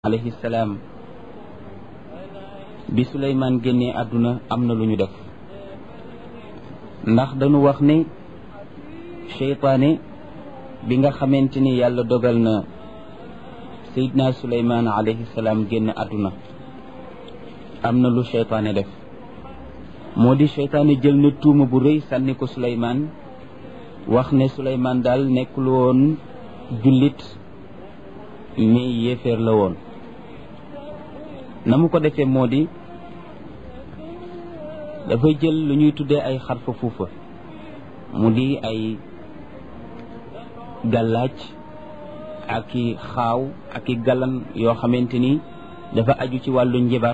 alayhi salaam bi suleymaan génnee àdduna am na lu ñu def ndax dañu wax ne seytaane bi nga xamante ni yàlla dogal na sayidna suleymaan alayhi salaam génn àdduna am na lu seytaane def moo di seytaane jël na tuuma bu rëy sànni ko suleymaan wax ne suleymaan daal nekkul woon jullit mais yéeféer la woon na mu ko defee moo di dafay jël lu ñuy tuddee ay xarfa fuufa mu di ay gàllaaj ak i xaaw ak i galan yoo xamante ni dafa aju ci wàllu njibar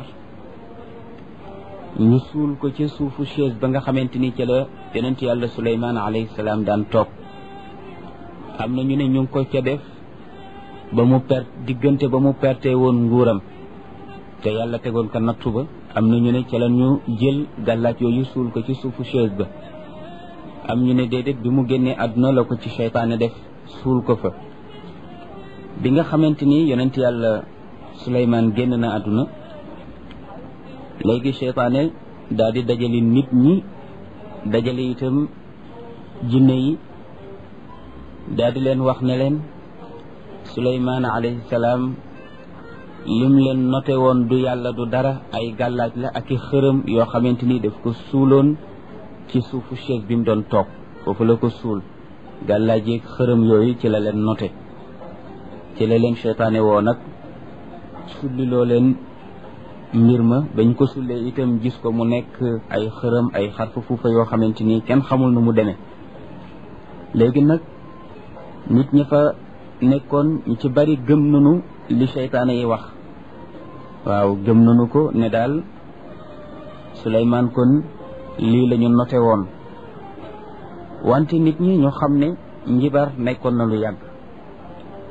ñu suul ko ca suufu chaise ba nga xamante ni ca la yonent yàlla suleymaan alayhi salaam daan toog am na ñu ne ñu ngi ko ca def ba mu perte diggante ba mu perte woon nguuram te yàlla tegoon ko nattu ba am na ñu ne ca la ñu jël gàllaaj yooyu suul ko ci suufu chaise ba am ñu ne déedéet bi mu génnee àdduna la ko ci seytaane def suul ko fa bi nga xamante ni yonent yàlla Suleymaan génn na àdduna léegi seytaane daal di dajale nit ñi dajale itam jinne yi daal di leen wax ne leen Suleymaan alayhi salaam lim leen noté woon du yàlla du dara ay gàllaaj la ak i xërëm yoo xamante ni daf ko suuloon ci suufu chaise bi mu doon toog foofu la ko suul gàllaaj yeeg xërëm yooyu ci la leen noté ci la leen seytaane woo nag sulliloo leen mbir ma bañ ko sullee itam gis ko mu nekk ay xërëm ay xarfa fuufa yoo xamante ni kenn xamul nu mu demee léegi nag nit ñi fa nekkoon ñu ci bari gëm nañu li seytaane yi wax waaw gëm nañu ko ne daal Suleymaan kon lii la ñu noté woon wante nit ñi ñu xam ne njibar nekkoon na lu yàgg